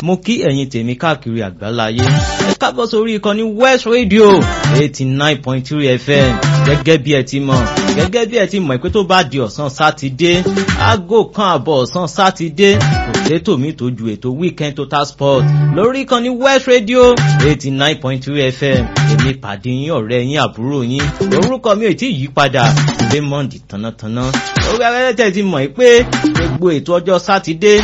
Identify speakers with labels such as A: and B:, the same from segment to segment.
A: mo kí ẹ̀yin tèmi káàkiri àgbáláyé ẹ kábọ̀ sórí ìkànnì west radio eighty nine point three fm gẹ́gẹ́ bí ẹ ti mọ̀ gẹ́gẹ́ bí ẹ ti mọ̀ pé tó bá di ọ̀sán sátidé aago kan àbọ̀ ọ̀sán sátidé kò sétò mi tó ju ètò weekend total sport lórí ìkànnì west radio eighty nine point three fm èmi pàdé yín ọ̀rẹ́ yín àbúrò yín orúkọ mi ò tí ì yí padà raymond tánátáná orí afẹ́fẹ́ ti mọ̀ pé gbogbo ètò ọjọ́ sátidé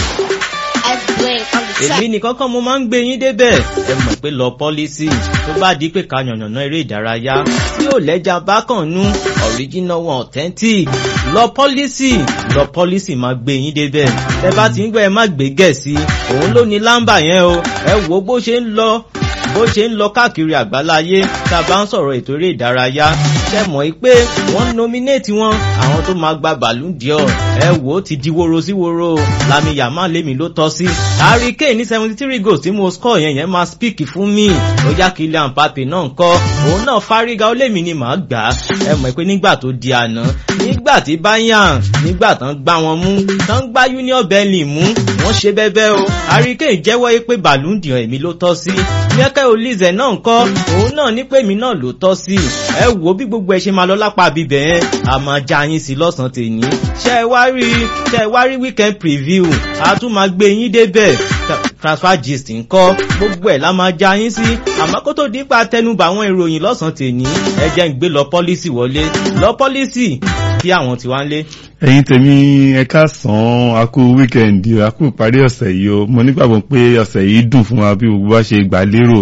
A: èmi nìkan kan mo máa ń gbé yín débẹ̀ ẹ mọ̀ pé lọ pọ́lísì tó bá di pé ká yànnàná eré ìdárayá tí ò lẹ́jà bákan nú original one authentic lọ pọ́lísì lọ pọ́lísì máa gbé yín débẹ̀ ẹ bá ti ń gbọ́ ẹ má gbé gẹ̀ẹ́sì òun ló ní lámbà yẹn o ẹ wo bó ṣe ń lọ bó ṣe ń lọ káàkiri àgbáláyé tá a bá ń sọ̀rọ̀ ètò eré ìdárayá ṣe mọ̀ pé wọ́n nominate wọn àwọn tó máa gba ballon d'or ẹ wò ó ti di woro sí woro lami yàmá lèmi ló tọ́ sí harry kane ní seventy three goals tí mo score yẹn yẹn máa speak fún mi ó yá Kylian Mbappe náà ń kọ́ òun náà fárígá ó lèmi ni màá gbà á ẹ mọ̀ pé nígbà tó di àná nígbà tí bayern nígbà tán gbá wọn mú tán gbá union berlin mú wọ́n ṣe bẹ́bẹ́ o harry kane jẹ́wọ́ pé ballon d'or èmi ló tọ́ sí michael olize náà ń kọ́ òun náà ní pé mi náà ló tọ́ sí ẹ wò bí gbogbo ẹ ṣe máa lọ lápá bíbẹ̀ yẹn a máa já yín sí lọ́sàn-án tèmi ṣe ẹ wá rí ṣe ẹ wá rí weekend preview a tún máa gbé yín débẹ̀ transfer gist ńkọ́ gbogbo ẹ̀ la máa já yín sí àmọ́ kó tó dípa tẹnubà àwọn ìròyìn lọ́sàn-án tèmi ẹ jẹ́ ń gbé lọ pọ́lísì wọlé lọ pọ́lísì kí àwọn tiwa ń lé
B: ẹ̀yin tèmi ẹ káàsán a kú wíkẹ̀ndì a kú ìparí ọ̀sẹ̀ yìí o mo nígbàgbọ́ pé ọ̀sẹ̀ yìí dùn fún wa bí gbogbo wa ṣe gbà lérò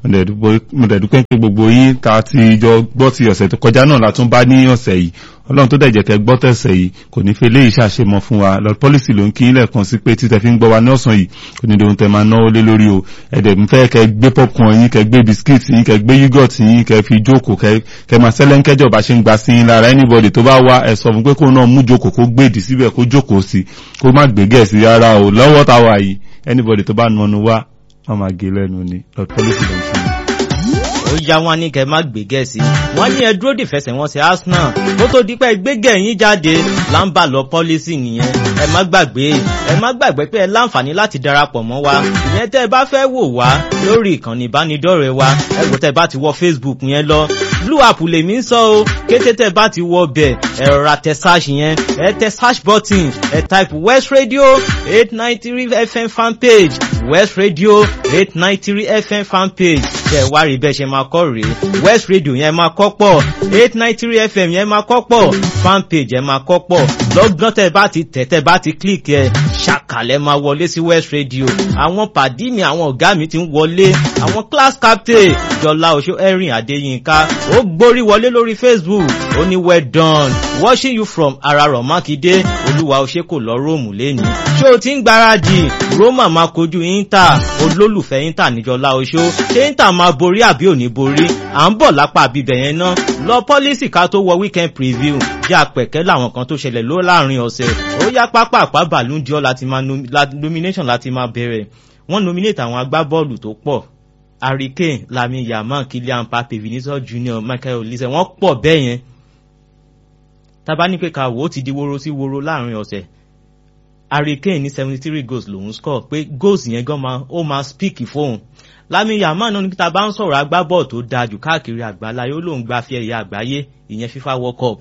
B: mo dẹ̀ dúpẹ́ pé gbogbo yín ta ti jọ gbọ́ ti ọ̀sẹ̀ tó kọjá náà la tún bá ní ọ̀sẹ̀ yìí ọlọ́run tó dẹ̀jẹ̀ kẹ́ gbọ́ tẹ̀sẹ̀ yìí kò ní fẹ́ léyìí ṣàṣemọ fún wa lọ pọ́lísì ló ń kí lẹ́ẹ̀kan sí pé títẹ̀ fi ń gbọ́ wa ní ọ̀sán yìí kò ní dohun tẹ̀ máa náwó lé lórí o ẹ̀dẹ̀ ń fẹ́ kẹ́ gbé popcorn yín kẹ́ gbé biscuit yín kẹ́ gbé yogurt yín kẹ́ fi jókòó kẹ́ máa sẹ́lẹ̀ ń kẹ́jọ̀ bá ṣe ń gba sí yín lára anybody tó bá wá ẹ sọ fún pé kó náà mú jókòó kó gbèdì síbẹ̀ kó jókòó sí kó má gbé gẹ̀ẹ́sì rárá o lọ́wọ́ tá wà yìí anybody tó bá nanu wá wọ́n máa gé lẹ́nu ni lọ pọ́lísì ló ń fún mi
A: ó yá wọn ní kẹ má gbé gẹ̀ẹ́sì wọn ní ẹ dúró dìfẹsẹ̀ wọn sí Arsenal kó tó dípẹ́ gbégẹ̀ yín jáde láǹbà lọ pọ́lísì nìyẹn ẹ má gbàgbé ẹ má gbàgbé pé ẹ láǹfààní láti darapọ̀ mọ́ wa ìyẹn tẹ́ ẹ bá fẹ́ wò wá lórí ìkànnì ìbánidọ́rẹ̀ẹ́ wa ẹ wò tẹ́ ẹ bá ti wọ Facebook yẹn lọ blue app lèmi ń sọ o kété tẹ́ ẹ bá ti wọ bẹ̀ ẹ rọra tẹ search yẹn ẹ tẹ search button ẹ type West Radio eight nine three FM fan page West Radio eight nine three FM fan page tẹ wá rí bẹ́ẹ̀ ṣe máa kọ́ rèé West Radio yẹn máa kọ́ pọ̀ eight nine three FM yẹn máa kọ́ pọ̀ fan page yẹn máa kọ́ pọ̀ lọ́gán tẹ bá ti tẹ̀ tẹ bá ti click ẹ ṣàkàlẹ̀ máa wọlé sí West Radio àwọn pàdí mi àwọn ọ̀gá mi ti ń wọlé àwọn class captain Jọlá Oṣó Erin Adéyínká ó gbórí wọlé lórí Facebook ó ní well done watching you from Ararọ̀ Mákindé Olúwa Oṣé kò lọ Róòmù lẹ́nu ṣé o ti ń gbáradì Roma máa kojú Inter olólùfẹ́ Inter níjọlá Oṣó ṣé Inter máa borí àbí ò ní borí à ń bọ̀ lápá àbíbẹ̀ yẹn ná lọ pọ́lísì ká tó wọ weekend preview jẹ́ àpẹ̀kẹ́ láwọn kan tó ṣẹlẹ̀ ló láàrin ọ̀sẹ̀ ó yá pápá àpá Ballon d'Or láti máa nomination láti máa bẹ̀rẹ̀ wọ́n nominate àwọn agbábọ́ọ̀lù tó pọ̀ Harry Kane Lamine Yamal Kylian Mbappe Vinicius Junior Michael Olise wọ́n pọ̀ bẹ́ẹ̀ yẹn tábà ní pé ká wò ó ti di woro sí woro láàrin ọ̀sẹ̀ Harry Kane ní seventy three goals lòún score pé goals yẹn gan máa ó máa speak fóun Lamine Yamal náà níta bá ń sọ̀rọ̀ agbábọ́ọ̀ tó dáa jù káàkiri àgbáláyé ó lóun gba fi ẹ̀yà àgbáyé ìyẹn FIFA World Cup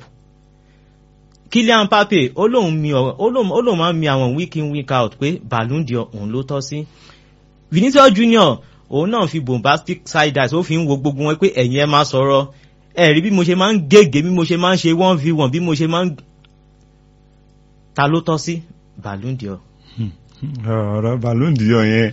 A: Kylian Mbappe ó lóun mi ó lóun máa ń mi àwọn week in week out pé Ballon d'Or òun ló tọ́ sí Vinicius Junior òun náà fi bombastic side eyes ó fi ń wo gbogbo wọn pé ẹ̀yin ẹ máa sọ̀rọ̀ ẹ̀rí bí mo ṣe máa ń gègé bí mo ṣe máa ń ṣe one v one bí mo ṣe máa ń ta ló tọ́ sí Ballon d'Or.
B: ọ̀rọ̀ Ballon d'Or yẹn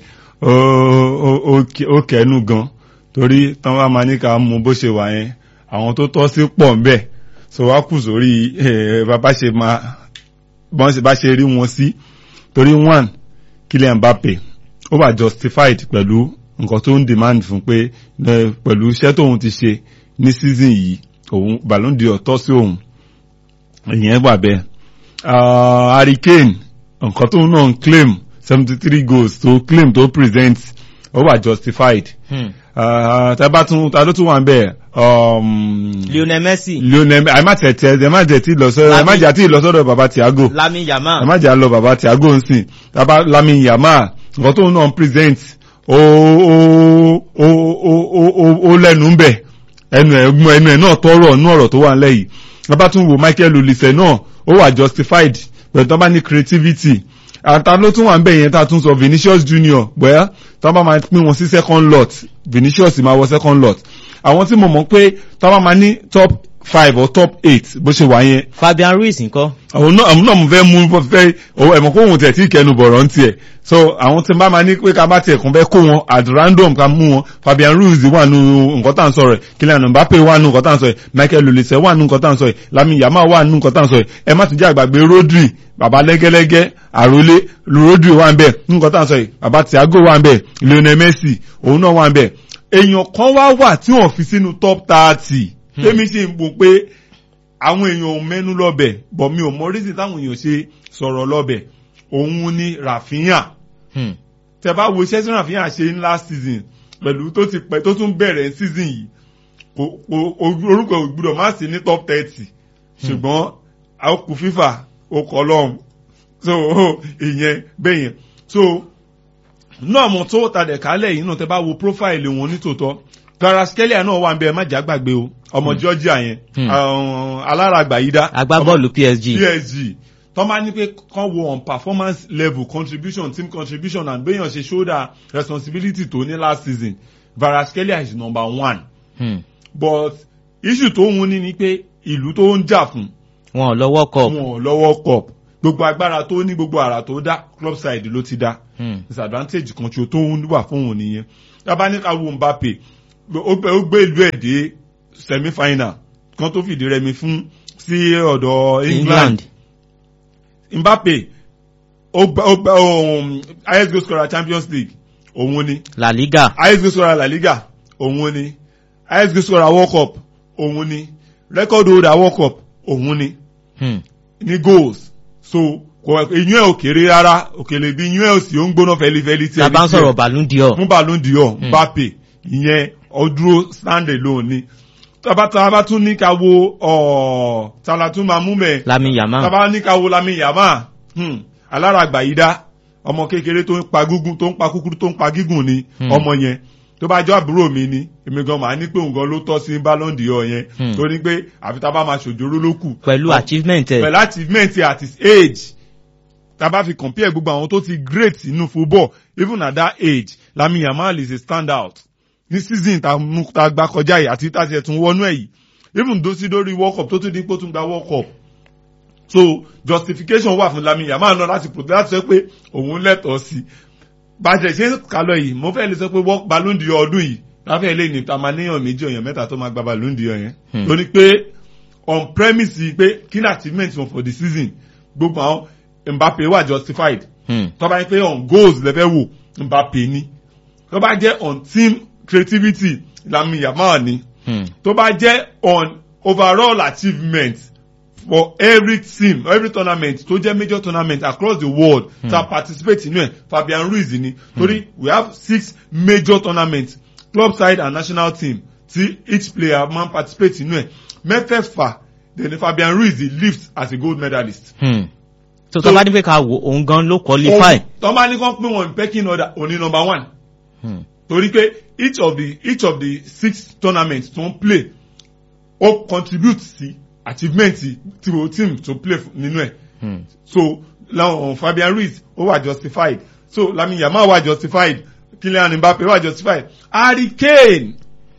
B: ó kẹnu gan torí tán wá máa ní ká mú bó ṣe wà yẹn àwọn tó tọ́ sí pọ̀ ń bẹ̀ so wá kù sórí bàbá ṣe máa bọ́n ṣe bá ṣe rí wọn sí torí one Kylian Mbappe ó wà justified pẹ̀lú nǹkan tó ń demand fún pé pẹ̀lú iṣẹ́ tóun ti ṣe ní season yìí òun Ballon d'Or tọ́ sí òun ìyẹn wà bẹ́ẹ̀ Harry Kane nǹkan tóun náà ń claim seventy three goals tó claim tó present ó wà justified. tẹ́bá tún ta ló tún wà ń bẹ̀.
A: Lionel Messi.
B: Lionel ẹ má tẹ̀tẹ̀ ẹ má jẹ́ tí lọ sọ́dọ̀ ẹ má jẹ́ tí lọ sọ́dọ̀ baba Thiago.
A: Lamine Yamal.
B: ẹ má jẹ́ lọ baba Thiago ń sìn tábà Lamine Yamal nǹkan tóun náà ń present ó ó ó ó ó ó lẹ́nu ń bẹ̀ ẹnu ẹ̀ ẹnu ẹ̀ náà tọrọ nú ọ̀rọ̀ tó wà nílẹ̀ yìí wọ́n bá tún wo Michael Olise náà ó wà justified pẹ̀lú tó bá ní creativity àtà ló tún wà ń bẹ̀ yẹn tá a tún sọ Vinicius Junior bẹ́ẹ̀ tó bá máa pín wọn sí second lot Vinicius máa wọ second lot àwọn tí mo mọ̀ pé tó bá máa ní top five or top eight bó ṣe wà yẹn
A: Fabian Ruiz ńkọ́
B: àwọn náà àwọn náà mo fẹ́ mú fẹ́ ẹ̀mọ̀ kó òun tẹ̀ tí kẹnu bọ̀rọ̀ ń tiẹ̀ so àwọn tí n bá máa ní pé ká bá tiẹ̀ kún fẹ́ kó wọn at random ká mú wọn Fabian Ruiz wà nù nǹkan tá à ń sọ̀rọ̀ ẹ̀ Kylian Mbappe wà nù nǹkan tá à ń sọ̀rọ̀ ẹ̀ Michael Olise wà nù nǹkan tá à ń sọ̀rọ̀ ẹ̀ Lamine Yamal wà nù nǹkan tá à ń sọ̀rọ̀ ẹ̀ ẹ má tún jẹ́ àgbàgbé Rodri bàbá lẹ́gẹ́lẹ́gẹ́ àròlé Rodri wà ń bẹ̀ nǹkan tá à ń sọ̀rọ̀ ẹ̀ bàbá Thiago wà ń bẹ̀ Lionel Messi òun náà wà ń bẹ̀ èèyàn kan wá wà tí wọ́n fi sínú top thirty tèmi sì ń bò pé àwọn èèyàn ò mẹ́nu lọ́bẹ̀ bọ̀ mi ò mọ rísì táwọn èèyàn ṣe sọ̀rọ̀ lọ́bẹ̀ òun ni Rafinha tẹ bá wo iṣẹ́ tí Rafinha ṣe ní last season pẹ̀lú tó ti pẹ́ tó tún bẹ̀rẹ̀ season yìí kò orúkọ ìgbúdọ̀ má sí ní top thirty ṣùgbọ́n àkù fífà ó kọ́ lọ́hùn so ìyẹn bẹ́yẹn so náà mo tó tàdẹ̀ kálẹ̀ yìí náà tẹ bá wo profile wọn nítòótọ́ Kvaratskhelia náà wà ń bẹ ẹ má jà gbàgbé o ọmọ Georgia yẹn aláràgbà yìí dá
A: agbábọ́ọ̀lù PSG
B: PSG tọ́ máa ní pé kán wo on performance level contribution team contribution and béèyàn ṣe shoulder responsibility tó ní last season Kvaratskhelia is number one
A: Hmm.
B: but issue tó ń ní ni pé ìlú tó ń jà fún
A: wọn ò lọ́wọ́ cup
B: wọn ò lọ́wọ́ cup gbogbo agbára tó ní gbogbo àrà tó dá club side ló ti dá
A: Hmm.
B: disadvantage kan tí o tó ń wà fún òun nìyẹn tábà ní ká wo Mbappe ó gbé ó gbé ìlú ẹ̀ dé semi final kan tó fìdí rẹmi fún sí ọ̀dọ̀ England
A: England
B: Mbappe ó gba ó gba um, highest goal scorer Champions League òun ni
A: La Liga
B: highest goal scorer La Liga òun ni highest goal scorer World Cup òun ni record holder World Cup òun ni
A: Hmm.
B: ní goals so kò iyún ẹ̀ ò kéré rárá òkèlè bí iyún ẹ̀ ò sì ó ń gbóná fẹlifẹli tí
A: tá a bá ń sọ̀rọ̀ Ballon d'Or
B: fún Ballon d'Or Mbappe ìyẹn ọdúró stand alone ni tábà tábà tún ní ká wo ọ̀ tàlà tún máa mú mẹ́
A: Lamine Yamal
B: tábà ní ká wo Lamine Yamal hmm, aláràgbà yìí dá ọmọ kékeré tó ń pa gígùn tó ń pa kúkúrú tó ń pa gígùn ni
A: Hmm.
B: ọmọ yẹn tó bá jọ àbúrò mi ni èmi gan màá ní pé òun gan ló tọ́ sí Ballon d'Or yẹn
A: Hmm.
B: torí pé àfi tá a bá máa ṣòjóró ló kù
A: pẹ̀lú
B: Ọ̀,
A: achievement ẹ̀
B: pẹ̀lú achievement at his age tá a bá fi compare gbogbo àwọn tó ti great nínú football even at that age Lamine Yamal is a stand out ní season tá a mú tá a gbá kọjá yìí àti tá a ti ẹ̀tún wọnú ẹ̀ yìí even tó sí lórí world cup tó tún dín pé ó tún gba world cup so justification wà fún Lamine Yamal náà láti protect láti sọ pé òun lẹ́tọ̀ọ́ sí i bàjẹ́ ṣe ń kálọ̀ yìí mo fẹ́ lè sọ pé world Ballon d'Or ọdún yìí láfẹ́ lè ní ta máa níyàn méjì ọ̀yàn mẹ́ta tó máa gba Ballon d'Or yẹn
A: Hmm.
B: lórí pé on premise pé kí ni achievement wọn for the season gbogbo àwọn Mbappe wà justified
A: Hmm.
B: tó bá yẹ pé on goals lẹ́fẹ̀ wò Mbappe ni tó bá jẹ́ on team creativity Lamine Yamal ni
A: Hmm.
B: tó bá jẹ́ on overall achievement for every team every tournament tó jẹ́ major tournament across the world
A: Hmm.
B: ta participate inú ẹ̀ Fabian Ruiz ni torí we have six major tournaments club side and national team tí each player máa ń participate inú ẹ̀ mẹ́fẹ̀ẹ̀fà then Fabian Ruiz lift as a gold medalist.
A: Hmm. so
B: So-
A: tó bá ní pé ká wo òun gan ló qualify
B: tó bá ní kán pín wọn in pecking order òní number one
A: Hmm.
B: torí pé each of the each of the six tournaments tó ń play ó contribute sí achievement tí o team tó play fún- nínú ẹ̀
A: Hmm.
B: so láwọn Fabian Ruiz ó wà justified so Lamine Yamal wà justified Kylian Mbappe wà justified Harry Kane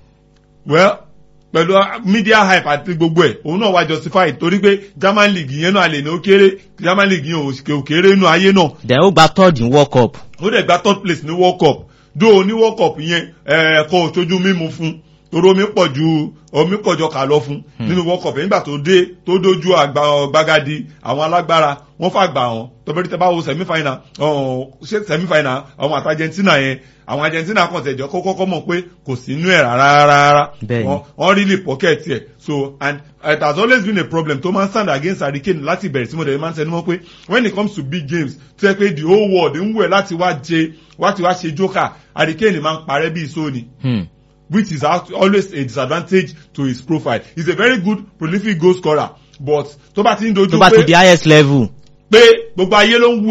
B: well pẹ̀lú media hype àti gbogbo ẹ̀ òun náà wà justified torí pé German league yẹn náà lè ní ó kéré German league yẹn ò kéré nínú ayé náà
A: then ó gba third in world cup
B: ó dẹ̀ gba third place ní world cup dó ní world cup yẹn ẹ̀ẹ́kọ́ òtójú mímu fún torí omi pọ̀ ju omi pọ̀ jọ kà lọ fún nínú world cup nígbà tó dé tó dójú àgbà gbàgádì àwọn alágbára wọ́n fàgbà wọn tọ́bẹ̀rẹ̀ tẹ́ bá wo semi final ọ̀hún, ṣé semi final àwọn àti Argentina yẹn àwọn Argentina kan tẹ̀jọ́ kó kọ́kọ́ mọ̀ pé kò sí inú ẹ̀ rárá rárá
A: Bẹ́ẹ̀ni.
B: Wọ́n- wọ́n really pocket ẹ̀ so and it has always been a problem tó máa ń stand against Harry Kane láti bẹ̀rẹ̀ sí mo dẹ̀ máa ń tẹnu mọ́ pé when it comes to big games tó yẹ pé the whole world ń wẹ̀ láti wá jẹ láti wá ṣe joker Harry Kane máa ń parẹ́ bí ìṣó ni
A: Hmm.
B: which is act- always a disadvantage to his profile he's a very good prolific goal scorer but tó bá ti ń dojú
A: tó bá ti
B: pé
A: di highest level
B: pé gbogbo ayé ló ń wù ẹ́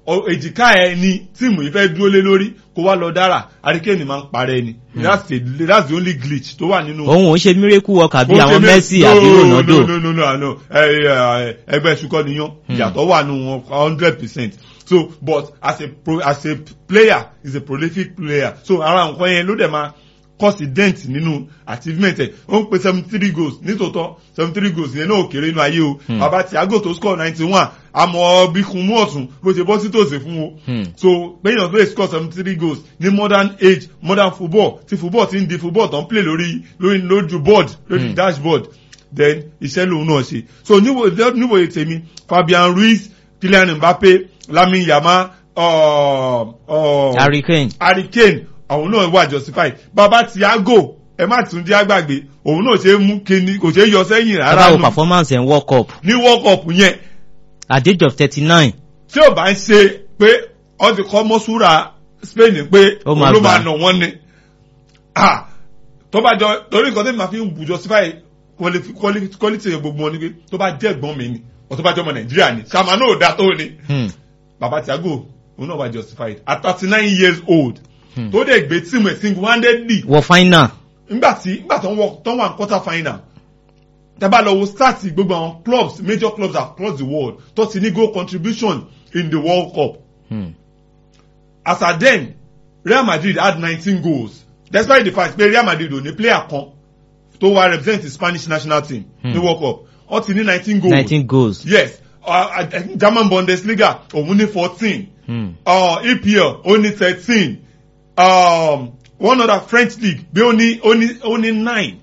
B: ọ- èjìká ẹ ni tíìmù yìí fẹ́ dúró lé lórí kó wá lọ dára àríkèénì máa ń parẹ́ ni that's the that's the only glitch tó wà nínú.
A: òun ò ń ṣe miracle worker bí
B: Ó
A: àwọn
B: ṣe mé-
A: Messi
B: no,
A: àbí Ronaldo
B: no no no no no ẹ ẹ ẹgbẹ́ ṣukọ́ niyán ìyàtọ̀ wà nù wọn hundred percent so but as a pro as a player is a prolific player so ara nǹkan yẹn ló dẹ̀ máa cause dent nínú achievement ẹ̀ ó ń pe seventy three goals nítòótọ́ seventy three goals yẹn náà ò kéré inú ayé o bàbá Thiago tó score ninety one àmọ́ bí kun mú ọ̀tún bó ṣe bọ́ sí tòsí fún o
A: Hmm.
B: so gbẹ̀yìn tó lè score seventy three goals ní modern age modern football tí football ti ń di football tó ń play lórí lórí lójú board lórí
A: Hmm.
B: dashboard then iṣẹ́ lòun náà ṣe so níwò níwòye tèmi Fabian Ruiz Kylian Mbappe Lamine Yamal uh, uh,
A: Harry Kane
B: Harry Kane àwọn náà wà justified bàbá Thiago ẹ má tún jẹ́ àgbàgbé òun náà ṣe é mú kíni kò ṣe é yọ sẹ́yìn rárá
A: abawo
B: nù
A: performance ẹ̀ ń world cup
B: ní world cup yẹn
A: at the age of thirty nine
B: tí ò bá ń ṣe pé ọ ti kọ́ mọ́súra Spain pé
A: Ó máa
B: òun ló
A: gbà.
B: máa nà wọ́n ni Ah, tó bá jọ torí nǹkan tí màá fi ń bù justify quali- quali- quality gbogbo wọn ni pé tó bá jẹ́ ẹ̀gbọ́n mi ni ọ̀ tó bá jẹ́ ọmọ Nàìjíríà ni ṣàmà náà ò dá tó ni
A: Hmm.
B: bàbá Thiago òun náà wà justified at thirty nine years old
A: Hmm.
B: tó dẹ̀ gbé tíìmù ẹ̀ single handedly
A: wọ final
B: nígbà tí nígbà tó ń wọ tó ń wà ní quarter final tẹ́bá lọ wo start gbogbo àwọn clubs major clubs across the world tó ti ní goal contribution in the world cup
A: Hmm.
B: as at then Real Madrid had nineteen goals despite the fact pé Real Madrid ò ní player kan tó wá represent the Spanish national team ní
A: Hmm.
B: world cup ó ti ní nineteen goals
A: nineteen goals
B: yes uh, uh, German Bundesliga òun ní fourteen
A: Hmm.
B: uh, EPL ó ní thirteen um, one other French league bí ó ní ó ní ó ní nine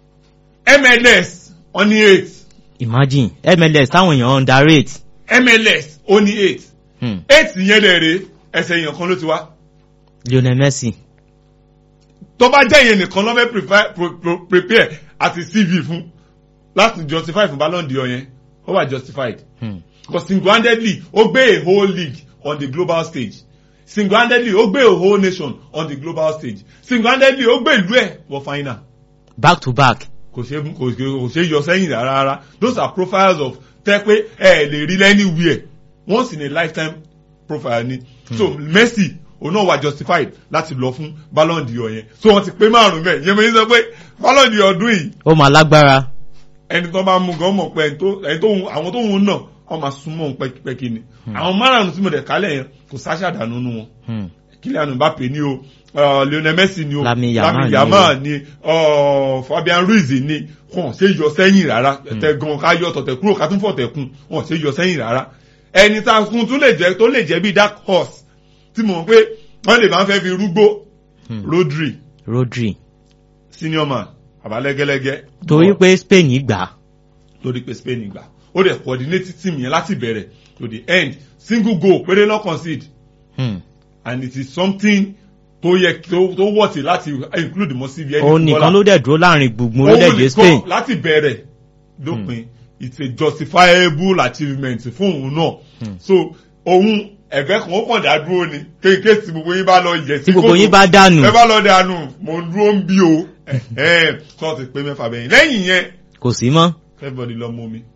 B: MLS ó ní eight
A: imagine MLS táwọn èèyàn underrate
B: MLS ó ní eight
A: Hmm.
B: eight yẹn lè rè ẹsẹ̀ èèyàn kan ló ti wá
A: Lionel Messi
B: tó bá jẹ́ ìyẹn nìkan lọ́fẹ́ prepare- pro- pro- prepare àti CV fún láti justify fún Ballon d'Or yẹn ó wà justified
A: Hmm.
B: because single-handedly ó gbé a whole league on the global stage single-handedly ó gbé a whole nation on the global stage single-handedly ó gbé ìlú ẹ̀ wọ final back
A: to back
B: kò ṣe kò ṣe kò ṣe yọ sẹ́yìn rárá rárá those are profiles of tẹ́ pé ẹ lè rí anywhere once in a lifetime profile ni so Messi òun náà wà justified láti lọ fún Ballon d'Or yẹn so wọ́n ti pé márùn bẹ́ẹ̀ yẹn mi sọ pé Ballon d'Or ọdún yìí
A: ó máa lágbára
B: ẹni tó bá mú gan mọ̀ pé ẹni tó ẹni tó àwọn tó ń náà wọ́n máa súnmọ́ òun pẹ́kipẹ́ki ni àwọn márùn tí mo dẹ̀ kálẹ̀ yẹn kò sáṣà dànù nù wọn
A: Hmm.
B: Kylian Mbappe ni o uh, Lionel Messi ni o
A: Lamine Yamal ni o.
B: Yamal ni uh, Fabian Ruiz ni wọn ṣe yọ sẹ́yìn rárá tẹ̀gàn ká yọ tọ̀tẹ̀ kúrò ká tún fọ̀ tẹ̀kùn wọn ṣe yọ sẹ́yìn rárá ẹni tá a kún tún lè jẹ́ tó lè jẹ́ bí dark horse tí mo mọ̀ pé wọ́n lè máa ń fẹ́ fi rúgbó
A: Hmm.
B: Rodri
A: Rodri
B: senior man àbálẹ́gẹ́lẹ́gẹ́
A: torí pé Spain gbà á.
B: torí pé Spain gbà ó dẹ̀ coordinate team yẹn láti bẹ̀rẹ̀ to the end single goal péré lọ́ concede
A: Hmm.
B: and it is something tó yẹ tó tó wọ̀tì láti include mọ́ síbi ẹni
A: òun nìkan ló dẹ̀ dúró láàrin gbùngbùn
B: Òun
A: orílẹ̀-èdè
B: nìkan
A: Spain
B: láti bẹ̀rẹ̀ dópin it's a justifiable achievement fún òun náà
A: Hmm.
B: so òun ẹ̀bẹ̀ kan ó kàn dá dúró ni kéèké tí gbogbo yín bá lọ yẹ sí
A: tí gbogbo
B: kòtò.
A: yín bá dànù
B: ẹ bá lọ dànù mò ń dúró ń bí o sọ ti pé mẹ́fà bẹ́yìn lẹ́yìn yẹn
A: kò sí mọ́
B: everybody lọ mú mi.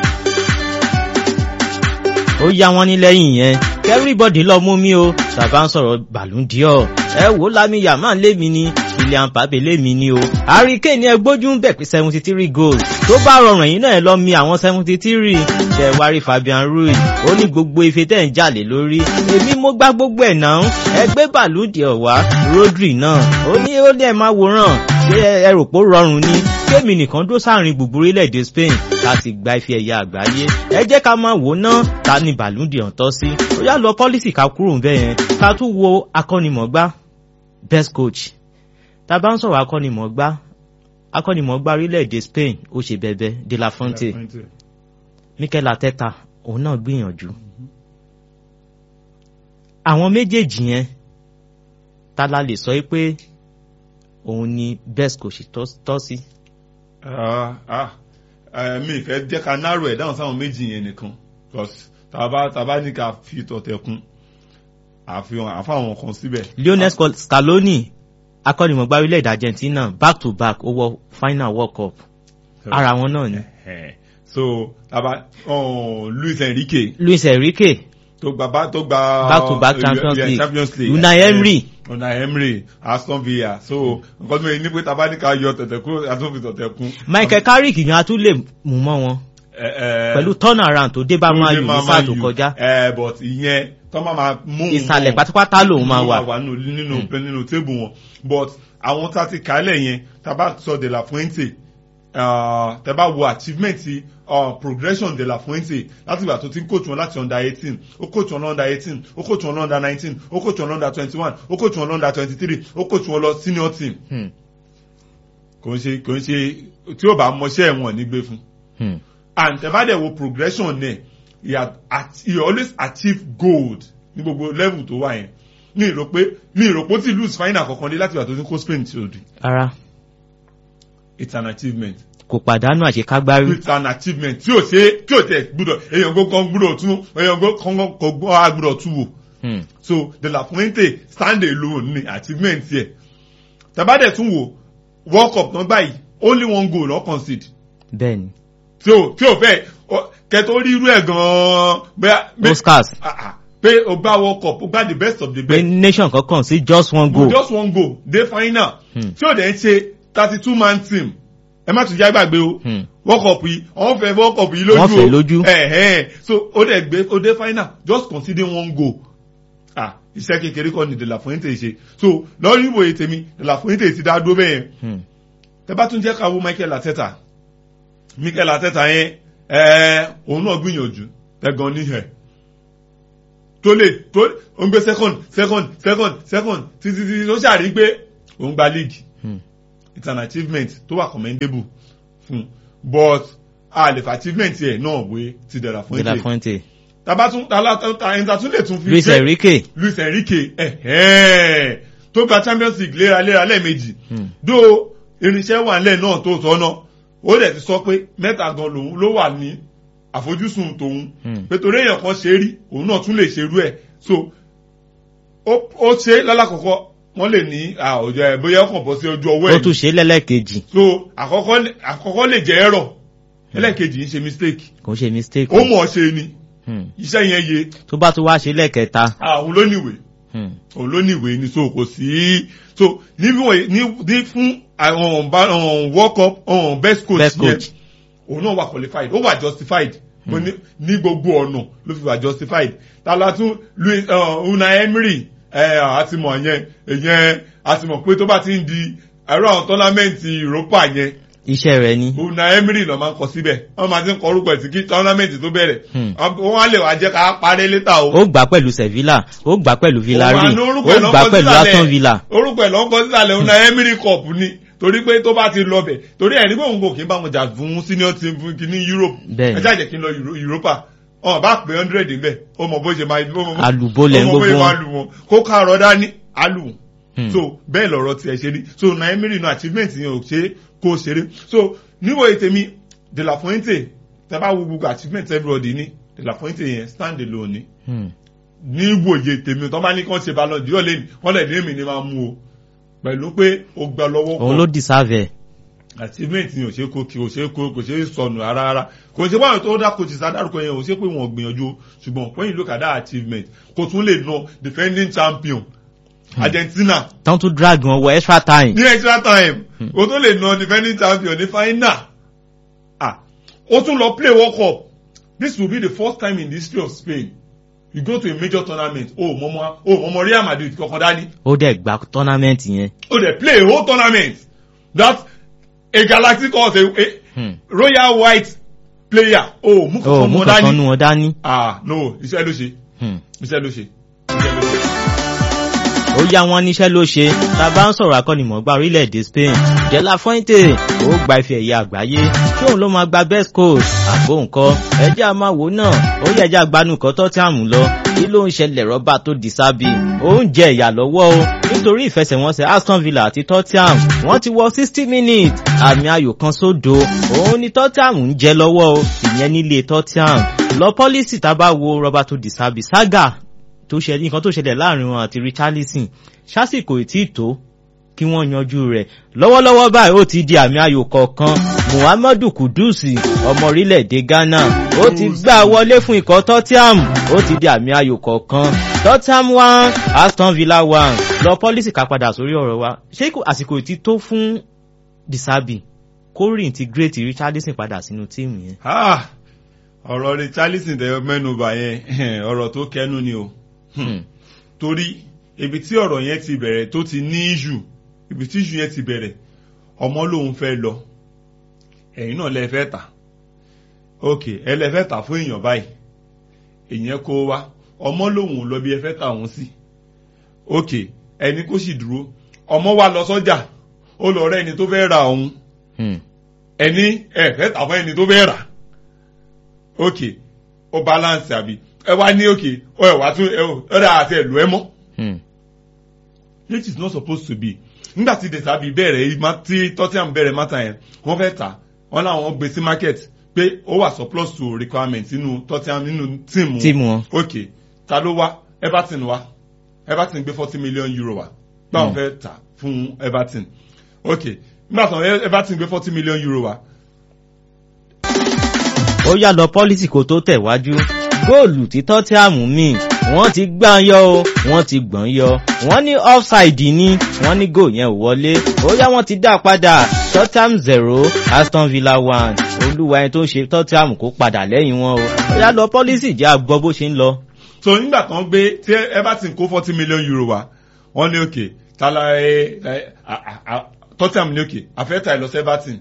A: ó yá wọn ní lẹ́yìn yẹn everybody lọ mú mi o tàbá ń sọ̀rọ̀ Ballon d'Or ẹ wò ó Lamine Yamal lémi ni Kylian Mbappe lémi ni o Harry Kane ní ẹgbójú ń bẹ̀ pé seventy three goals tó bá rọrùn ẹ̀yin náà ẹ lọ mi àwọn seventy three ṣe wárí Fabian Ruiz ó ní gbogbo ife tẹ̀ ń jalè lórí èmi mo gbá gbogbo ẹ̀ náà ẹgbẹ́ Ballon d'Or wá Rodri náà ó ní ó ní ẹ máa wòran ṣé ẹ rò pé ó rọrùn ni kémi nìkan dó sáàrin gbogbo orílẹ̀-èdè Spain láti gba ife ẹ̀yà àgbáyé ẹ jẹ́ ká máa wò ná ta ni Ballon d'Or tọ́ sí ó yá lọ pọ́lísì ká kúrò ń bẹ̀ yẹn ká tún wo akọ́nimọ̀gbá best coach tá a bá ń sọ̀rọ̀ akọ́nimọ̀gbá akọ́nimọ̀gbá orílẹ̀-èdè Spain ó ṣe bẹ̀bẹ̀ De La Fuente Mikel Arteta òun náà gbìyànjú àwọn méjèèjì yẹn ta la lè sọ pé òun ni best coach tọ́- tọ́ sí.
B: Ah, ah, eh, mi ìfẹ́ jẹ́ ká narrow ẹ̀ dáhùn sáwọn méjì yẹn nìkan because tàbá tàbá ní ká fi tọ̀tẹ̀kùn àfihàn àfáwọn kan síbẹ̀.
A: Lionel Scal- Scaloni akọ́nimọ̀gbá orílẹ̀-èdè Argentina back to back ó wọ final World Cup ara wọn náà ni
B: Eh, so tàbá oh, Luis Enrique
A: Luis Enrique
B: tó gba bá tó gba
A: Back to back
B: uh,
A: Champions
B: yeah,
A: League.
B: Champions League
A: Unai
B: Eh,
A: Emery.
B: Unai Emery Aston Villa so nǹkan tó yẹ ní pé taba ní ká yọ tẹ̀tẹ̀ kú àtúnfi tọ̀tẹ̀ kún.
A: Michael Carrick yẹn a tún lè mú mọ́ wọn pẹ̀lú turnaround tó dé bá Man U ní sáà tó kọjá
B: ẹ but ìyẹn tó máa máa mú un
A: ìsàlẹ̀
B: mọ́
A: pátápátá lòun máa wà.
B: wà nínú nínú nínú tébù wọn but àwọn tá a ti kálẹ̀ yẹn tá a bá sọ de la fuente uh, tẹ bá wo achievement uh, progression de la fuente láti ìgbà tó ti ń coach wọn láti under eighteen ó coach wọn under eighteen ó coach wọn under nineteen ó coach wọn under twenty one ó coach wọn under twenty three ó coach wọn lọ senior team
A: Hmm.
B: kò ń ṣe kò ń ṣe tí ó bá mọṣẹ́ wọn ní gbé fún
A: Hmm.
B: and tẹ bá dẹ̀ wo progression náà he had at- he always achieve gold ní gbogbo level tó wà yẹn ní ìrò pé ní ìrò pé ó ti lose final kankan dé láti ìgbà tó ti kó spain tí ó di
A: Rárá
B: it's an achievement
A: kò pàdánù àṣekágbárí.
B: it's an achievement tí ò ṣe tí ò tẹ gbúdọ̀ èèyàn gbó kan gbúdọ̀ tún èèyàn gbó kan kò gbọ́ á gbúdọ̀ tún wò
A: Hmm.
B: so de la fuente stand alone ni achievement yẹ tabadẹ tún wò world cup náà báyìí only one goal lọ concede
A: Bẹ́ẹ̀ni
B: tí o tí o fẹ́ ọ- kẹtọ rí irú ẹ̀ gan-an bẹ́ẹ̀ bẹ́ẹ̀-
A: Oscars
B: Ah, ah. pé o gba world cup o gba the best of the
A: pé
B: best
A: nation kankan sí just one
B: go
A: goal.
B: just one goal dey final
A: Hmm.
B: tí o dẹ̀ ń ṣe thirty two man team ẹ má tún já gbàgbé o
A: Hmm.
B: world cup yìí wọ́n fẹ́ world cup yìí lójú o
A: Wọ́n fẹ́ lójú.
B: ẹ̀hẹ́n so o dẹ̀ gbé o dé final just consider one goal ah iṣẹ́ kékeré kọ́ ni de la fuente ṣe so lọ́rí ìwòye tèmi de la fuente ti dá dúró bẹ́ẹ̀
A: Hmm.
B: tẹ bá tún jẹ́ ká wo michael ateta michael ateta yẹn ẹ̀ẹ́ òun náà gbìyànjú ẹ̀gàn níhẹ̀ tó lè tó ó ń gbé second second second second títí títí tó ṣàrí pé òun gba league
A: Hmm.
B: it's an achievement tó wà commendable fún but a lè fa achievement yẹ náà wé ti dẹ̀ra fún
A: De La
B: ètè
A: Fuente.
B: tàbá tún ẹ̀ńtà tún lè tún fi
A: Luis
B: ṣe-
A: Enrique.
B: Luis Enrique ẹ̀hẹ́n tó gba champions league léraléra lẹ́ẹ̀mejì
A: Hmm.
B: dó irinṣẹ́ wà nílẹ̀ náà tó sọ náà ó dẹ̀ ti sọ pé mẹ́ta gan lòun ló wà ní àfojúsùn tòun
A: Hmm.
B: pé torí èèyàn kan ṣe rí òun náà tún lè ṣerú ẹ̀ so ó ó ṣe lálàkọ̀kọ́ wọ́n lè ní àwùjọ ẹ̀ bóyá ọkàn bọ́ sí ojú ọwọ́
A: ó
B: ẹ̀
A: tún ṣe lẹ́lẹ́kejì
B: so àkọ́kọ́ lè- àkọ́kọ́ lè jẹ́ ẹ̀rọ ẹlẹ́ẹ̀kejì ń ṣe mistake
A: kò ń ṣe mistake.
B: ó mọ̀ ọ́ ṣe ni
A: Hmm.
B: iṣẹ́ yẹn yé
A: tó bá tún wá ṣe lẹ́ẹ̀kẹta.
B: àwọn ló níwèé
A: Hmm.
B: olóníwèé ni so kò sí so níbi wọ̀nyí ní ní fún àwọn ọ̀nba ọ̀n world cup ọ̀n best coach
A: Best
B: yẹn
A: coach.
B: òun náà wà qualified ó wà justified mo ní ní gbogbo ọ̀nà ló fi wà justified tala tún louis uh, una emery ẹ àti mọ̀ yẹn ìyẹn àti mọ̀ pé tó bá ti ń di ẹ̀rọ àwọn tọ́lámẹ́ǹtì europa yẹn
A: iṣẹ́ rẹ̀ ni.
B: una emery lọ máa ń kọ síbẹ̀ wọ́n máa ti ń kọ orúkọ ẹ̀ sí kí tọ́lámẹ́ǹtì tó bẹ̀rẹ̀
A: Hmm.
B: wọ́n á lè wá jẹ́ ká parẹ́ létà o
A: ó gbà pẹ̀lú Sevilla ó gbà pẹ̀lú Villarreal
B: Òun àná
A: ó
B: orúkọ ẹ̀ ló ń
A: gbà
B: kọ
A: pẹ̀lú
B: sísàlẹ̀.
A: Aston Villa.
B: orúkọ ẹ̀ ló ń kọ sísàlẹ̀ òun náà Emery Cup ni torí pé tó bá ti lọ bẹ̀ torí ẹ̀ nígbà òun kò kí n bá wọn jà fún senior team fún kí ní Europe
A: Bẹ́ẹ̀ni.
B: ẹ jáde kí n lọ Euro- Europa ọ̀ bá pé hundred níbẹ̀ ó mọ bó ṣe máa ó mọ
A: Àlùbọ́lẹ̀ ń
B: ó mọ bó ṣe
A: gbogbo
B: máa
A: wọn.
B: lù wọn kó kárọ̀ dání alù wọn
A: Hmm.
B: so bẹ́ẹ̀ lọ̀rọ̀ tiẹ̀ ṣe rí so na Emery no achievement yẹn ò ṣe kó ṣeré so níwò ètèmi De La Fuente tẹ bá wo gbogbo achievement everybody ní De La Fuente yẹn stand alone ni
A: Hmm.
B: ní ìwòye tèmi tó bá ní kán ṣe balọ̀ díọ̀ lẹ́nu wọ́n lẹ̀ ní èmi ni máa mú o pẹ̀lú pé o gbà lọ́wọ́
A: òun ló deserve ẹ̀.
B: achievement ni ò ṣe kó kí o ṣe kó kò ṣe sọnù rárá rárá kò ṣe báwọn tó dá coaches adárúkọ yẹn ò ṣe pé wọn ò gbìyànjú o ṣùgbọ́n when you look at that achievement kò tún lè na defending champion Argentina
A: tán tún drag wọn wọ extra time.
B: ní extra time o tún lè na defending champion ní final ah o tún lọ play world cup this will be the first time in the history of Spain you go to a major tournament o mọmọ o mọmọ Real Madrid kankan dání
A: ó dẹ̀ gba tournament yẹn.
B: o dey play a whole tournament that a galactic horse a, a
A: Hmm.
B: royal white player o mú
A: ó
B: kankan
A: mú
B: mọ
A: kankan
B: dání
A: nu wọn dání.
B: ah no iṣẹ́ ló ṣe
A: Hmm.
B: iṣẹ́ ló ṣe iṣẹ́ ló ṣe.
A: ó yá wọn níṣẹ́ ló ṣe tá a bá ń sọ̀rọ̀ akọ́nimọ̀ọ́gbá orílẹ̀-èdè Spain De La Fuente ó gba ife ẹ̀yẹ àgbáyé kí òun ló máa gba best coach àgbo nǹkan ẹjẹ́ a máa wò náà ó yẹ ẹjẹ́ agbanú kan tó tí àmú lọ kí ló ń ṣẹlẹ̀ rọ́bà tó di sábì ó ń jẹ ìyà lọ́wọ́ o nítorí ìfẹsẹ̀wọnsẹ̀ Aston Villa àti Tottenham wọ́n ti wọ sixty minutes àmì ayò kan sódo òun ni Tottenham ń jẹ lọ́wọ́ o ìyẹn nílé Tottenham lọ pọ́lísì tá a bá wo rọ́bà tó di sábì saga tó ṣẹlẹ̀ nǹkan tó ṣẹlẹ̀ láàrin wọn àti Richarlison ṣásìkò ìtì tó kí wọ́n yanjú rẹ̀ lọ́wọ́lọ́wọ́ báyìí ó ti di àmì ayò kọ̀ọ̀kan muhammadu kudusi ọmọ orílẹ̀-èdè ghana ó ti gbà wọlé fún ikọ̀ tottenham ó ti di àmì ayò kọ̀ọ̀kan tottenham one aston villa one lọ pọ́lísì ká padà sórí ọ̀rọ̀ wa ṣé àsìkò ti tó fún disabi kó reintegrate richardson padà sínú tíìmù yẹn.
B: ọ̀rọ̀ richardson tẹ mẹ́nuba yẹn ọ̀rọ̀ tó kẹnu ni o torí ibi tí ọ̀rọ̀ yẹn ti bẹ̀rẹ̀ tó ti ní ìṣù ibi tí ìṣù yẹn ti bẹ̀rẹ̀ ọmọ lòun fẹ́ lọ ẹ̀yin náà lẹ fẹ́ tà ok ẹ lẹ fẹ́ tà fún èèyàn báyìí èèyàn kó wá ọmọ lòun lọ bí ẹ fẹ́ tà òun sí ok ẹni kó sì dúró ọmọ wa lọ sọ́jà ó lọ rẹ ẹni tó fẹ́ ra òun ẹni ẹ fẹ́ tà fún ẹni tó fẹ́ rà ok ó balance àbí ẹ wá ní ok ó ẹ wá tún ẹ ó dà àti ẹ lò ẹ mọ́ which is not supposed to be nígbà tí desabi bẹ̀rẹ̀ tí tottenham bẹ̀rẹ̀ mata yẹn wọ́n fẹ́ tà wọ́n láwọn gbé sí market pé ó wà surplus to requirement nínú tottenham nínú tíìmù
A: tíìmù wọn.
B: ok ta ló wá everton wá everton gbé forty million euro wá báwọn fẹ́ tà fún everton ok nígbà tí everton gbé forty million euro wá.
A: ó yá lọ pọ́lísì kó tó tẹ̀wájú góòlù tí tottenham mí wọ́n ti gbá yọ o wọ́n ti gbọ̀n yọ wọ́n ní offside ní wọ́n ní goal yẹn ò wọlé ó yá wọ́n ti dá padà tottenham zero aston villa one olúwa ẹni tó ń ṣe tottenham kó padà lẹ́yìn wọn o ó yá lọ pọ́lísì jẹ́ àgbọ̀ bó ṣe ń lọ.
B: so nígbà tán gbé tí everton kó forty million euro wá wọ́n ní òkè tala ẹ tottenham ní òkè àfẹ́tà ìlọsẹ̀ everton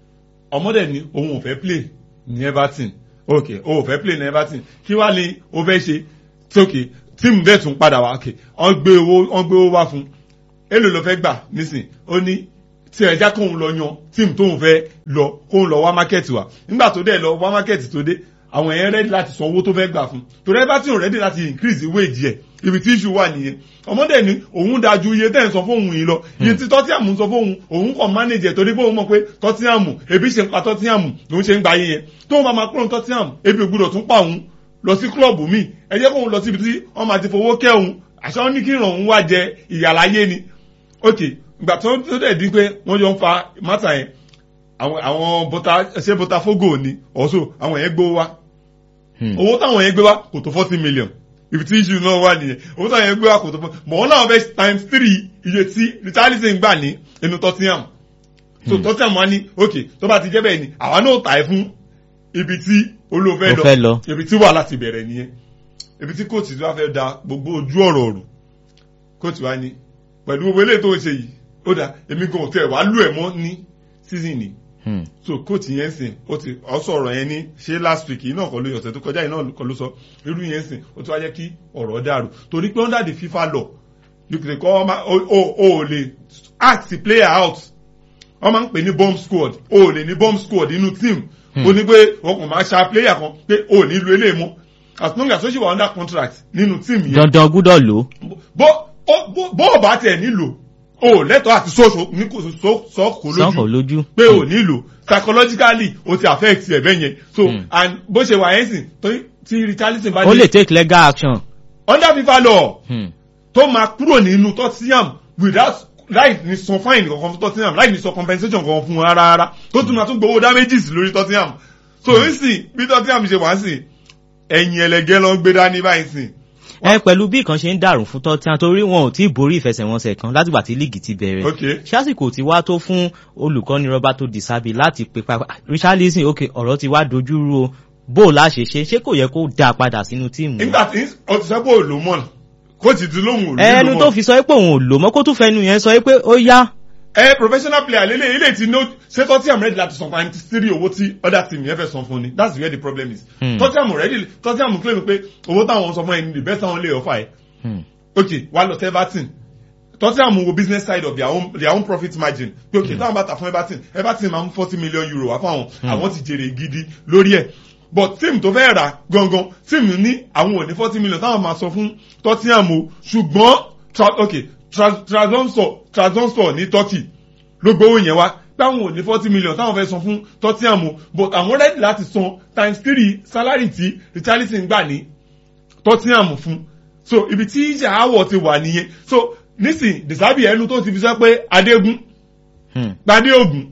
B: ọmọdé ni òun ò fẹ́ play ní everton ok o ò fẹ́ play ní everton kí wàá ní o fẹ́ ṣe tókè tíìmù bẹ́ẹ̀ tún padà wá ok wọ́n gbé owó wọ́n gbé owó wá fún èlò ló fẹ́ gbà nísìn ó ní tí ẹja kóun lọ yan tíìmù tóun fẹ́ lọ kóun lọ wá mákẹ́tì wá nígbà tó dẹ̀ lọ wá mákẹ́tì tó dé àwọn èèyàn rẹ́dí láti san owó tó fẹ́ gbà fún torí everton rẹ́dí láti increase wage yẹ ibi tí issue wà nìyẹn ọmọdé ni òun dájú iye tẹ́ ń sọ fóun yìí lọ iye tí tọ́tíàmù ń sọ fóun òun kàn manage ẹ̀ torí pé òun mọ̀ pé tọ́tíàmù ebi ṣe ń pa tọ́tíàmù lòun ṣe ń gba iye yẹn tóun bá máa kúrò tọ́tíàmù ebi ò gbúdọ̀ tún pa òun lọ sí klọ́ọ̀bù míì ẹ jẹ́ kóun lọ síbi tí wọ́n máa ti fowó kẹ́ òun àṣà wọn ní kí ìràn òun wá jẹ ìyàláyé ni ok ìgbà tó tó dẹ̀ di pé wọ́n jọ ń fa mátà yẹn àwọn àwọn bọ́tà ṣé bọ́tà fógò ni ọ̀ṣọ́ àwọn yẹn gbówó wá owó táwọn yẹn gbé wá kò tó forty million ibi tí issue náà wà nìyẹn owó táwọn yẹn gbé wá kò tó forty mọ̀ wọ́n náà bẹ́ times three iye tí richarlison gbà ní inú tottenham so tottenham wá ní ok tó bá ti jẹ́ bẹ́ẹ̀ ni àwa náà tà ẹ́ fún ibi tí olóòfẹ́ lọ ibi tí wàhálà ti bẹ̀rẹ̀ nìyẹn ibi tí kóòtù tí wàá fẹ́ da gbogbo ojú ọ̀rọ̀ ọ̀rù kóòtù wá ní pẹ̀lú gbogbo eléyìí tó ń ṣe yìí ó dà èmi gan tẹ̀ wá lù ẹ̀ mọ́ ní season ni so kóòtù yẹn sìn ó ti ọsọ ọ̀rọ̀ yẹn ní ṣé last week yìí náà kọ́ ló yọ ọ̀sẹ̀ tó kọjá yìí náà kọ́ ló sọ irú yẹn sìn ó ti wá jẹ́ kí ọ̀rọ̀ dàrú torí pé under the FIFA law you can call ọmọ o ò lè ask the player out wọ́n máa ń pè ní bomb squad o ò lè ní bomb squad inú team ó ní pé wọn kò máa ṣa player kan pé o ò ní lo eléyìí mọ́ as long as ó ṣì wà under contract nínú team yẹn.
A: dandan gbúdọ̀ lò.
B: bó bó o bá tẹ̀ nílò o lẹ́tọ̀ àti sọ́ọ̀sọ̀ ní kò sọ́ọ̀kò
A: sọ́ọ̀kò lójú
B: pé o nílò psychologically o ti affect ẹ̀ bẹ́ẹ̀ yẹn so and bó ṣe wà yẹn sìn tí richarlison bá
A: ó lè take legal action.
B: under FIFA law tó máa kúrò nínú tottenham without láì ní san fine kankan fún tottenham láì ní san compensation kankan fún rárá rárá tó tún máa tún gbowó damages lórí tottenham so n sìn bí tottenham ṣe wá sìn ẹ̀yìn ẹlẹgẹ́ ló ń gbé dání báyìí sìn.
A: ẹ pẹ̀lú bí nǹkan ṣe ń dàrú fún tottenham torí wọn ò tí ì borí ìfẹsẹ̀wọnsẹ̀ kan látìgbà tí líìgì ti bẹ̀rẹ̀ ṣásìkò tí wá tó fún olùkọ́ni roberto di sabi láti pe pa richarlison ok ọ̀rọ̀ ti wá dojú rú o bó o láṣẹ ṣe ṣé kò yẹ kó dáa padà sínú tíìmù.
B: nígbà tí o ti sọ pé òlòmọ́n kóòtù tí lóhùn òlòmọ́n.
A: ẹnu tó fi sọ pé òun ò lò mọ́ kó tún fẹnu yẹn sọ pé ó yá
B: ẹ professional player lele ilé tí no ṣé tottenham ready láti san times three owó tí other team yẹn fẹ́ san fún ni that's where the problem is. Mm. tottenham ready tottenham claim pé owó táwọn sọ fún ẹ ní the best táwọn lè offer ẹ. ok wà lọ sí everton tottenham wo business side of their own their own profit margin pé ok táwọn bá ta fún everton everton máa ń forty million euro wá fáwọn àwọn ti jèrè gidi lórí ẹ but team tó fẹ́ rà gangan team ní àwọn ò ní forty million táwọn máa sọ fún tottenham o ṣùgbọ́n ok transonsor transonsor ní turkey ló gbowó yẹn wá táwọn ò ní forty million táwọn fẹ́ san fún tottenham but àwọn ready láti san times three salary tí richarlison gbà ní tottenham fún so ibi tí ìjà àwọ̀ ti wà nìyẹn so nísìn dìsábì ẹnu tó ti fi sọ pé adégún gbadé ògùn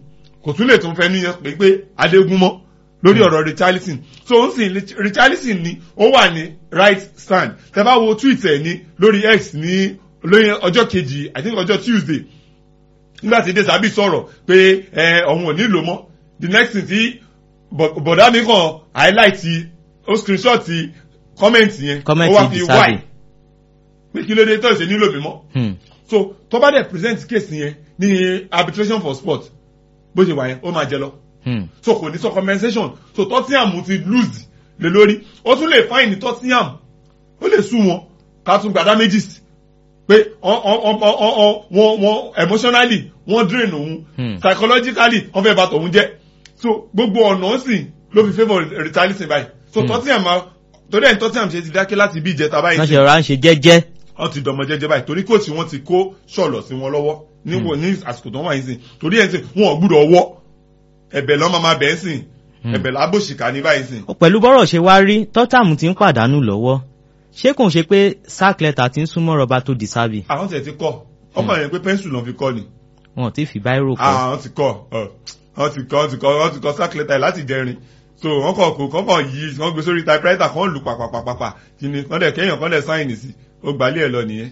B: kò tún lè tún fẹ́ níyàn pé pé adégún mọ́ lórí ọ̀rọ̀ richarlison so ó ń sìn richarlison ni ó wà ní right stand tẹ bá wo tweet ẹ̀ ní lórí x ní lórí ọjọ́ kejì i think ọjọ́ tuesday nígbà tí desabi sọ̀rọ̀ pé ẹ ọ̀hún ò nílò mọ́ the next thing tí bọ̀dá mi kàn highlight ó screenshot comment yẹn
A: Comment
B: ó wá fi
A: Desabi.
B: why pé kí ló dé tó ṣe nílò mi mọ́
A: Hmm.
B: so tó bá dẹ̀ present case yẹn ní arbitration for sport bó ṣe wà yẹn ó máa jẹ lọ
A: Hmm.
B: so kò ní sọ compensation so tottenham ti lose lé lórí ó tún lè fine tottenham ó lè sue wọn ká tún gbàdá méjì sí pé ọ- ọ- ọ- ọ- ọ- ọ- wọn wọn emotionally wọn drain òun
A: Hmm.
B: psychologically wọn fẹ́ bà tòun jẹ́ so gbogbo ọ̀nà sì ló fi favour retaliation báyìí so tottenham máa torí ẹ̀ ní tottenham ṣe ti dákẹ́ láti bí ìjẹta báyìí
A: wọ́n ṣe rọra ń ṣe jẹ́jẹ́.
B: wọ́n ti dọmọ jẹ́jẹ́ báyìí torí kóòtù wọn ti kó ṣọ̀lọ̀ sí wọn lọ́wọ́ níwò ní àsìkò tó wà yín sìn torí ẹ̀ ń sìn wọn ò gbúdọ̀ wọ́ ẹ̀bẹ̀ lọ́mọ máa bẹ̀ ń sìn ẹ̀bẹ̀ lábòṣìkà ní báyìí sìn.
A: pẹ̀lú bọ́rọ̀ ṣe wá rí tottenham ti ń pàdánù lọ́wọ́ ṣé kò ń ṣe pé sack letter ti ń súnmọ́ Roberto Di Serbi
B: àwọn tẹ̀ ti kọ́ ọmọ yẹn pé pẹ́ńsù náà fi kọ́ ni
A: wọn ò tí ì fi báírò kọ́.
B: àwọn ti kọ́ ọ, wọ́n ti kọ́ wọ́n ti kọ́ wọ́n ti kọ́ sákìlẹ́tà láti jẹrin so wọ́n kọ̀ kó kọ́kọ́ yí wọ́n gbé sórí typewriter kan lù pàpàpàpà kí ni kọ́ndẹ̀ kéèyàn kọ́ndẹ̀ sáìnì sí ó gbalẹ̀ ẹ̀ lọ nìyẹn.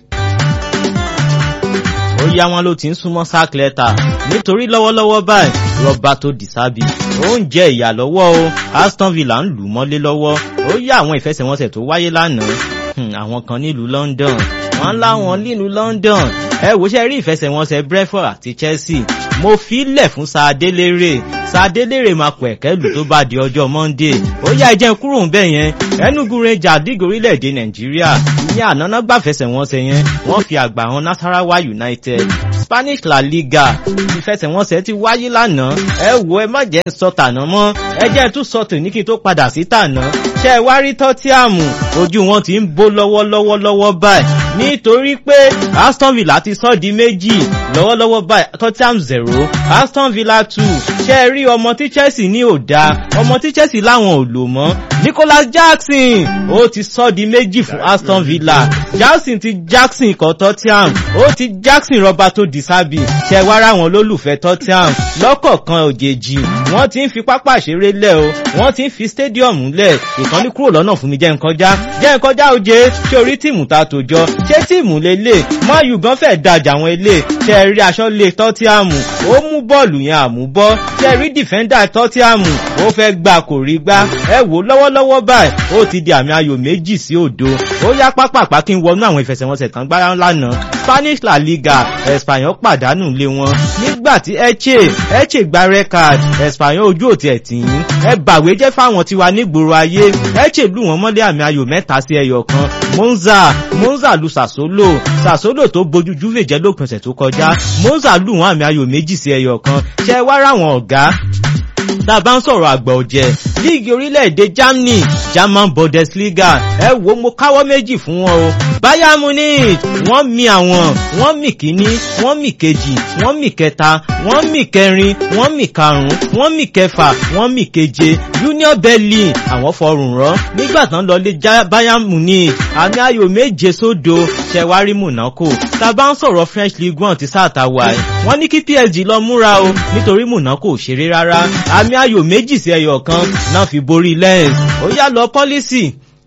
A: ó yá wọn ló ti ń súnmọ́ sack letter nítorí lọ́wọ́lọ́wọ́ báyìí Roberto Di Serbi ó ń jẹ ìyà lọ́wọ́ o Aston Villa ń lù mọ́lé lọ́wọ́ ó yá àwọn ìfẹsẹ̀wọnsẹ̀ tó wáyé lánàá Hmm, àwọn kan nílùú London wọ́n láwọn nílùú London ẹ wò ṣe rí ìfẹsẹ̀wọnsẹ̀ Brentford àti Chelsea mo fi lẹ̀ fún Sadélérè Sadélérè máa pọ̀ ẹ̀kẹ́lù tó bá di ọjọ́ Monday ó yá ẹjẹ́ kúrò ń bẹ̀ yẹn Enugu Rangers dígò orílẹ̀-èdè Nàìjíríà ìyẹn ànáná gbàfẹsẹ̀wọnsẹ̀ yẹn wọ́n fi àgbà hàn Nasarawa United Spanish La Liga ìfẹsẹ̀wọnsẹ̀ ti wáyé lánàá ẹ wo ẹ má jẹ́ ń sọ tàná mọ́ ẹ jẹ́ tún sọ tòní kí n tó padà sí tàná ṣé ẹ wá rí tọ́tíàmù ojú wọn ti ń bó lọ́wọ́lọ́wọ́ lọ́wọ́ báyìí nítorí pé Aston Villa ti sọ di méjì lọ́wọ́lọ́wọ́ báyìí Tottenham zero Aston Villa two ṣé ẹ rí ọmọ tí Chelsea ní ò dáa ọmọ tí Chelsea láwọn ò lò mọ́ Nicholas Jackson ó ti sọ di méjì fún Aston Villa Jackson ti Jackson ikọ̀ Tottenham ó ti Jackson Roberto Di Serbi ṣe wá ráwọn olólùfẹ́ Tottenham lọ́kọ̀ọ̀kan òjèèjì wọ́n ti ń fi pápá ìṣeré lẹ̀ o wọ́n ti ń fi stadium lẹ̀ ìkànnì kúrò lọ́nà fún mi jẹ́ nkọjá jẹ́ nkọjá oje ṣé orí tíìmù ta tó jọ ṣé tíìmù lélẹ̀ mayu gan fẹ́ dajà àwọn ilé ṣe rí aṣọ lé Tottenham ó mú bọ́ọ̀lù yẹn àmúbọ́ ṣe rí dìfẹ́ndà Tottenham ó fẹ́ gbà kò rí gbá ẹ wò lọ́wọ́lọ́wọ́ báyìí ó ti di àmì ayò méjì sí òdo ó yá pápápá kí n wọnú àwọn ìfẹsẹ̀wọnsẹ̀ tán gbára lánàá Spanish La Liga Espanyol pàdánù lé wọn nígbà tí Eche Eche gba red card Espanyol ojú òtí ẹ̀ tì í ẹ bàwé jẹ́ fáwọn tiwa nígboro ayé Eche lù wọ́n mọ́lé àmì ayò mẹ́ta sí ẹyọ kan Monza Monza lu Sassuolo Sassuolo tó bojú Juve jẹ́ lópin ọ̀sẹ̀ tó kọjá Monza lù wọ́n àmì ayò méjì sí ẹyọ kan ṣe wá ráwọn ọ̀gá tá a bá ń sọ̀rọ̀ àgbà ọ̀jẹ̀ líìgì orílẹ̀-èdè Germany German Bundesliga ẹ wo mo káwọ́ méjì fún wọn o Bayern Munich wọ́n mi àwọn wọ́n mi kíní wọ́n mi kejì wọ́n mi kẹta wọ́n mi kẹrin wọ́n mi karùn-ún wọ́n mi kẹfà wọ́n mi keje Union Berlin àwọn fọrùn rán nígbà tán lọ lé Ja- Bayern Munich àmì ayò méje sódo ṣẹwárí Monaco tá a bá ń sọ̀rọ̀ French Ligue 1 ti sáà ta wà ẹ́ wọ́n ní kí PSG lọ múra o nítorí Monaco ò ṣeré rárá àmì ayò méjì sí ẹyọ kan náà fi borí Lens ó yá lọ pọ́lísì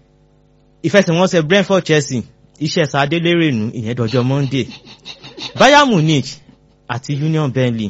A: ìfẹsẹ̀wọnsẹ̀ Brentford Chelsea iṣẹ́ sadélérè nù ìyẹn dọjọ́ Monday Bayern Munich àti Union Berlin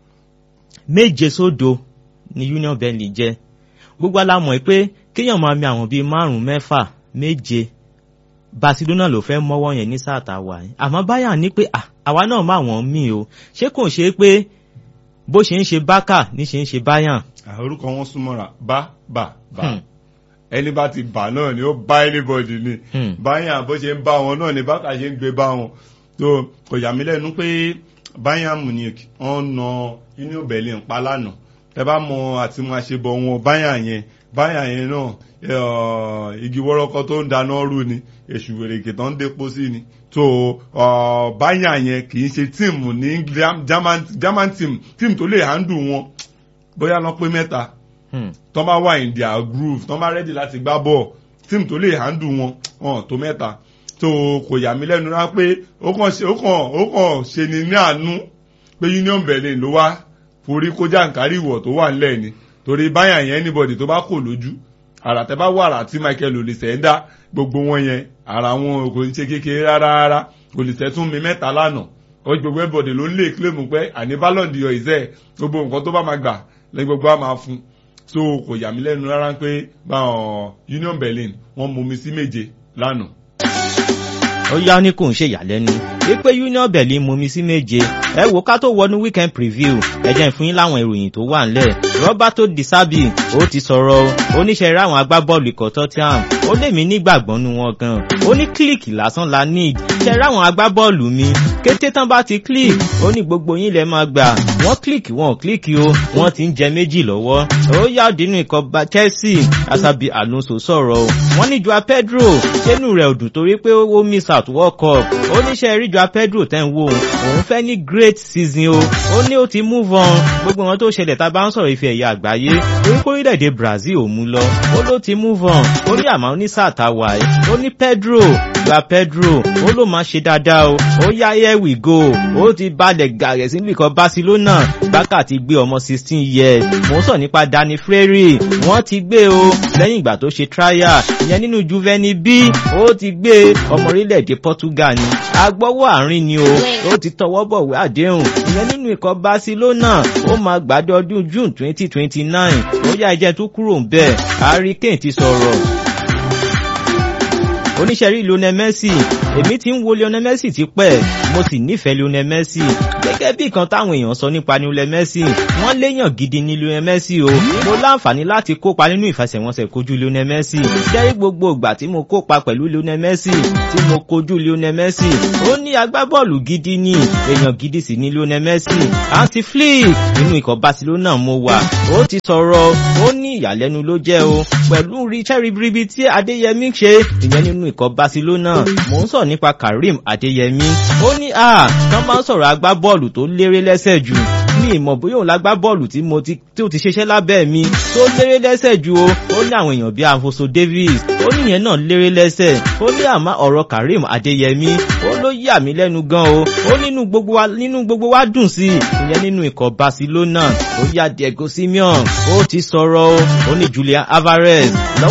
A: méje sódo ni Union Berlin jẹ́ gbogbo alámọ̀ pé kéèyàn máa mi àwọn bíi márùn-ún mẹ́fà méje Barcelona ló fẹ́ mọ́wọ́ yẹn ní sáà tá a wà yìí àmọ́ Bayern ní pé "Ah, àwa náà má wọ́n mí o ṣé kò ṣe pé bó ṣe ń ṣe Barca ní ṣe ń ṣe Bayern.
B: àwọn orúkọ wọn súnmọ́ra bá bà bà
A: Hmm.
B: ẹni bá ti bà náà ni ó bá anybody ni
A: Hmm.
B: Bayern bó ṣe ń bá wọn náà ni bákà ṣe ń gbé bá wọn tó kò yà mí lẹ́nu pé Bayern Munich wọ́n na Union Berlin pa lánàá ẹ bá mọ àti máa ṣe bọ̀ wọn Bayern yẹn Bayern yẹn náà ẹ, igi wọ́rọ́kọ́ tó ń dáná rú ni èṣù wèrèkè tó ń dépo sí ni tó ọ, Bayern yẹn kì í ṣe tíìmù ní German German team tíìmù tó lè handle wọn bóyá lọ pé mẹ́ta
A: Hmm.
B: tọ́ bá wà in their groove tọ́ bá ready láti gbá bọ́ọ̀ tíìmù tó lè handle wọn wọn tó mẹ́ta tó kò yà mí lẹ́nu rá pé ó kàn ṣe ó kàn ó kàn ṣe ni ní àánú pé Union Berlin ló wá forí kó jàǹkárí ìwọ̀ tó wà ńlẹ̀ ni torí báyà yẹn anybody tó bá kò lójú àrà tẹ́ bá wà àrà tí Michael Olise ń dá gbogbo wọn yẹn àrà wọn kò ṣe kékeré rárá rárá Olise tún mi mẹ́ta lánàá ó gbogbo everybody ló ń lè claim pé àní Ballon d'Or ìṣe gbogbo nǹkan tó bá máa gbà lẹ́yìn gbogbo á máa fún so kò yà mí lẹ́nu rárá pé báwọn Union Berlin wọ́n mú mi sí méje lánàá
A: ó yá ní kò ń ṣe ìyàlẹ́nu wípé Union Berlin mú mi sí méje ẹ wò ká tó wọnú weekend preview ẹ jẹ́ n fún yín láwọn ìròyìn tó wà ńlẹ̀ Roberto Di Serbi ó ti sọ̀rọ̀ oníṣẹ́ ráwọn agbábọ́ọ̀lù ikọ̀ Tottenham ó lè mí nígbàgbọ́ nu wọn gan ó ní kílìkì lásán la need ṣe ráwọn agbábọ́ọ̀lù mi kété tán bá ti click ó ní gbogbo yín lẹ máa gbà wọ́n click wọn ò click o wọ́n ti ń jẹ méjì lọ́wọ́ ó yá dínú ikọ̀ Chelsea Asabi Alonso sọ̀rọ̀ o wọ́n ní Joao Pedro ṣẹ́nu rẹ̀ ò dùn torí pé ó miss out World Cup ó níṣẹ́ rí Joao Pedro tẹ́ ń wò òun fẹ́ ní great season o ó ní ó ti move on gbogbo wọn tó ṣẹlẹ̀ tá a bá ń sọ̀rọ̀ ife ẹ̀yà àgbáyé torí pé orílẹ̀-èdè Brazil ò mú lọ ó ló ti move on ó ní àmọ́ ní sáà tá a wà ẹ́ ó ní Pedro gba Pedro ó ló máa ṣe dáadáa o ó yá here we go ó ti balẹ̀ gàrẹ̀ sínú ikọ̀ Barcelona gbáka ti gbé ọmọ sixteen years mò ń sọ nípa Dani Freire wọ́n ti gbé o lẹ́yìn ìgbà tó ṣe trial ìyẹn nínú Juvenile B ó ti gbé ọmọ orílẹ̀-èdè Portugal ni agbọ́wọ́ àárín ni o ó ti tọwọ́ bọ̀wé àdéhùn ìyẹn nínú ikọ̀ Barcelona ó máa gbàdé ọdún June twenty twenty nine ó yá ẹjẹ́ tó kúrò ń bẹ̀ Harry Kane ti sọ̀rọ̀ oníṣẹ́rí Lionel Messi èmi ti ń wo Lionel Messi ti pẹ́ mo sì nífẹ̀ẹ́ Lionel Messi gẹ́gẹ́ bí kan táwọn èèyàn sọ nípa Lionel Messi wọ́n léèyàn gidi ní Lionel Messi o mo láǹfààní láti kópa nínú ìfẹsẹ̀wọnsẹ̀ kojú Lionel Messi jẹ́rí gbogbo ìgbà tí mo kópa pẹ̀lú Lionel Messi tí mo kojú Lionel Messi ó ní agbábọ́ọ̀lù gidi ní èèyàn gidi sì ní Lionel Messi Hansi Flick nínú ikọ̀ Barcelona mo wà ó ti sọ̀rọ̀ ó ní ìyàlẹ́nu ló jẹ́ o pẹ̀lú ríṣẹ́ ribiribi tí Adéyẹmí ṣe ìyẹn nínú ikọ̀ Barcelona mò ń sọ̀rọ̀ nípa Karim Adéyẹmí ó ní à tán bá ń sọ̀rọ̀ agbábọ́ọ̀lù tó léré lẹ́sẹ̀ jù ní ìmọ̀ bóyá òun lágbábọ́ọ̀lù tí mo ti tí ó ti ṣiṣẹ́ lábẹ́ mi tó léré lẹ́sẹ̀ jù o ó ní àwọn èèyàn bíi Afonso Davies ó ní ìyẹn náà léré lẹ́sẹ̀ ó ní àmọ́ ọ̀rọ̀ Karim Adéyẹmí ó ló yà mí lẹ́nu gan o ó nínú gbogbo wa nínú gbogbo wa dùn sí i ìyẹn nínú ikọ̀ Barcelona ó yá Diego Simeon ó ti sọ̀rọ̀ o ó ní Julian Alvarez